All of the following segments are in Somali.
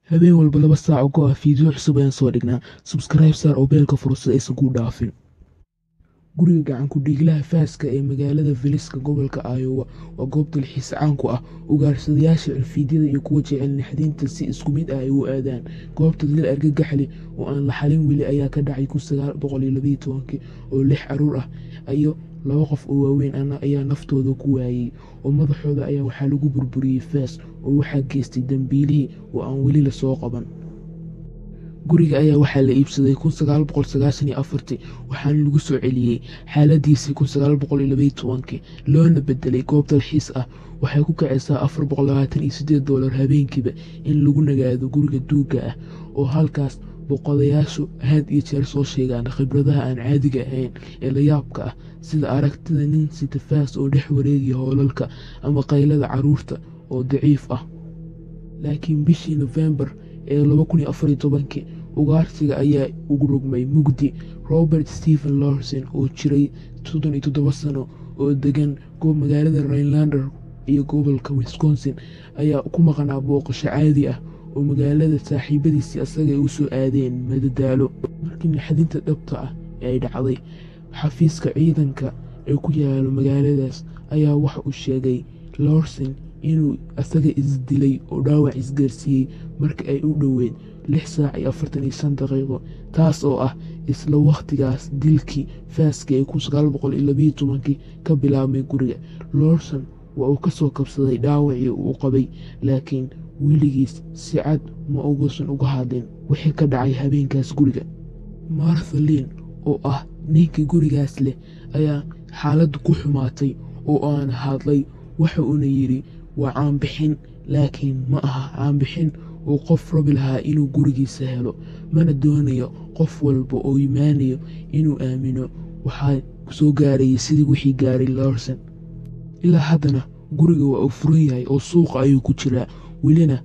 habeen walba laba saac oo go ah fiideo cusub ayaan soo dhignaa subscribe saar oo beelka furo si aysan kuu dhaafin guriga gacanku dhiiglaha faaska ee magaalada viliska gobolka iowa waa goob dalxiis caan ku ah ugaarsadayaasha alfiidyada iyo kuwa jecel naxdinta si isku mid ah ay u aadaan goobta dil argagaxli oo aan la xalin weli ayaa ka dhacay oo lix caruur ah iyo laba qof oo waaweyn ana ayaa naftooda ku waayey oo madaxooda ayaa waxaa lagu burburiyey faas oo waxaa geystay dambiilihii oo aan weli lasoo qaban guriga ayaa waxaa la iibsaday waxaana lagu soo celiyey xaaladiisii loona bedelay goob dalxiis ah waxay ku kacaysaa dolar habeenkiiba in lagu nagaado guriga duuga ah oo halkaas boqodayaashu had iyo jeer soo sheegaan khibradaha aan caadiga ahayn ee layaabka ah sida aragtida nin sitafaas oo dhex wareegaya hoolalka ama qaylada caruurta oo daciif ah laakiin bishii nofembar ee ugaarsiga ayaa ugu rogmay mugdi robert stephen lorson oo jiray sano oo degan goob magaalada rainlander iyo gobolka wisconsin ayaa ku maqnaa booqasho caadi ah oo magaalada saaxiibadiisii asaga ay u soo aadeen madadaalo markii naxdinta dhabta ah ee ay dhacday xafiiska ciidanka ee ku yaalo magaaladaas ayaa waxa uu sheegay lorson inuu asaga isdilay oo dhaawac isgaarsiiyey marka ay u dhoweyd lix saac iyo afartan iyo shan daqiiqo taas oo ah isla wakhtigaas dilkii faaska ee kii ka bilaabmay guriga lorson waa uu ka soo kabsaday dhaawacii uu qabay laakiin weligiis si cad ma ugusan uga hadlin wixii ka dhacay habeenkaas guriga marthalin oo ah ninkii gurigaas leh ayaa xaaladdu ku xumaatay oo aan hadlay waxa uuna yidhi waa caanbixin laakiin ma aha caanbixin uu qof rabi lahaa inuu gurigiisa helo mana doonayo qof walba oo imaanayo inuu aamino waxaa soo gaarayay sidii wixii gaaray lorson ilaa haddana guriga waa uu furan yahay oo suuqa ayuu ku jiraa welina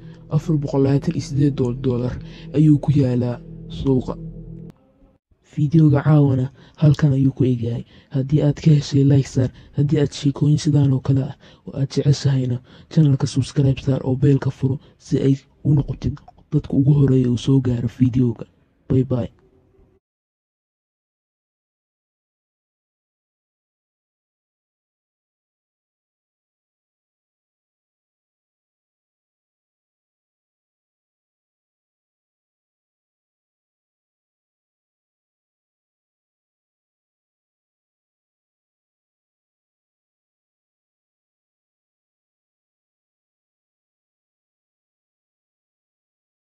dolar ayuu ku yaalaa suuqa fideoga caawana halkan ayuu ku egyahay haddii aad ka heshay lykesar haddii aad sheekooyin sidaan oo kale ah oo aad jeceshahayna janalka subscribe star oo beelka furo si ay u noqotid dadka ugu horeeya uu soo gaaro fideoga bay bay